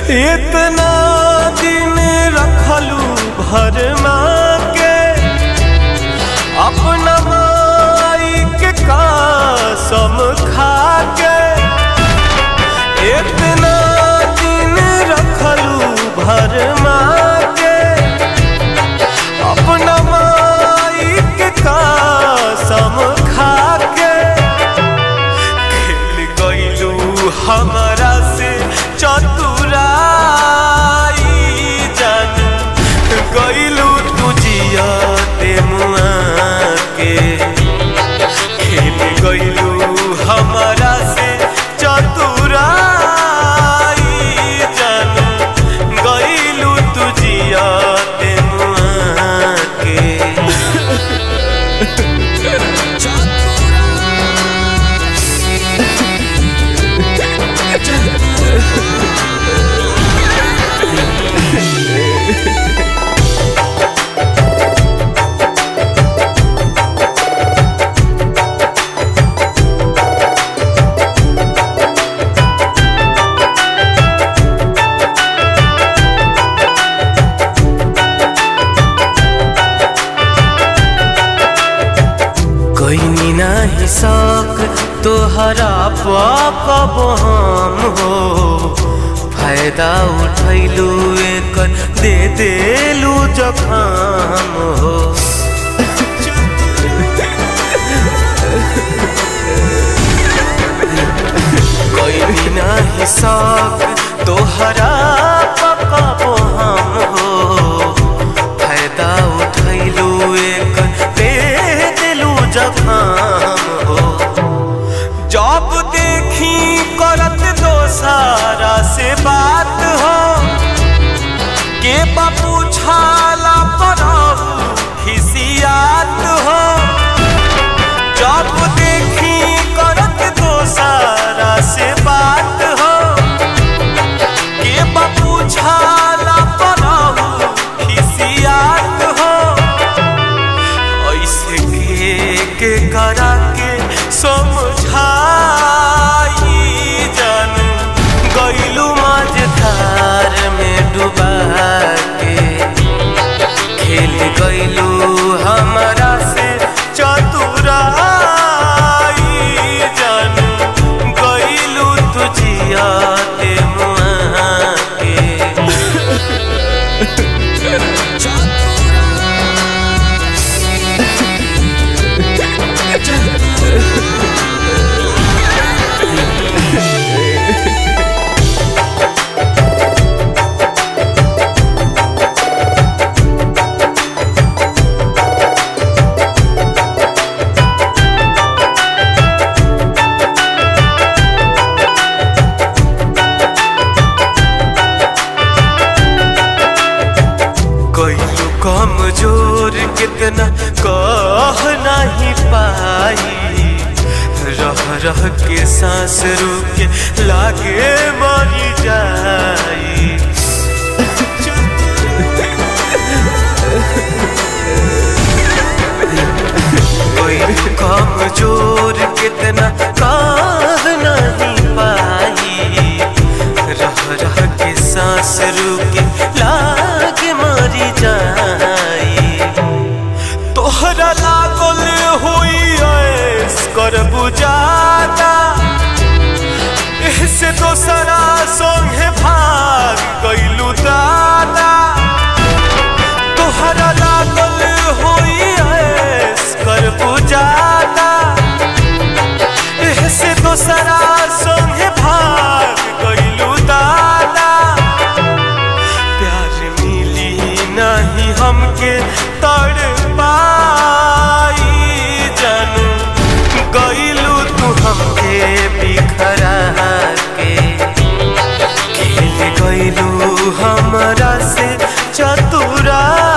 इतना दिन रखलू भर के अपना माई के कसम खा के इतना दिन रखलू भर के अपना माई के कसम खा के खेल गईलू हमारा से चतुराई जान गईलू तुझिया ते मुआ के खेल गईलू हमारा से चतुराई जान गईलू तुझिया ते मुआ के कोई नाही शौक तोहरा पाप हम हो फायदा उठैलू एकर दे देलू जखाम हो कोई नाही शौक तोहरा पाप हम हो फायदा उठैलू एक दे दिलू जखाम हो जब देखी करत दोसारा से बात हो के बापू छाला पर खिसियात हो जब देखी करत दोसारा से बात हो के बापू छाला पर खिसियात हो ऐसे के के करा के समझाई जानू गईलू माझधार में डुबा के खेल गईलू हमारा से चतुराई जानू गईलू तुझिया ते मुआ के कोई कमजोर कितना कह नहीं पाई रह रह के सांस रुके लागे मरी जाई कोई कमजोर कितना कह नहीं पाई रह रह के सांस रुके लाग मरी जाई तोहरा लागल हुई ऐस कर बुझाता से दोसरा संगे भाग गईलू दादा तोहरा लागल हुई ऐस कर बुझाता से दोसरा संगे भाग गईलू दादा प्यार मिली नहीं हमके तड़ पाई जानू गईलू तू हमके बिखरा के खेल गईलू हमरा से चतुराई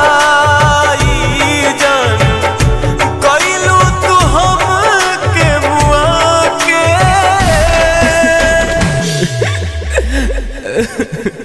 जानू गईलू तू हमके मुआ के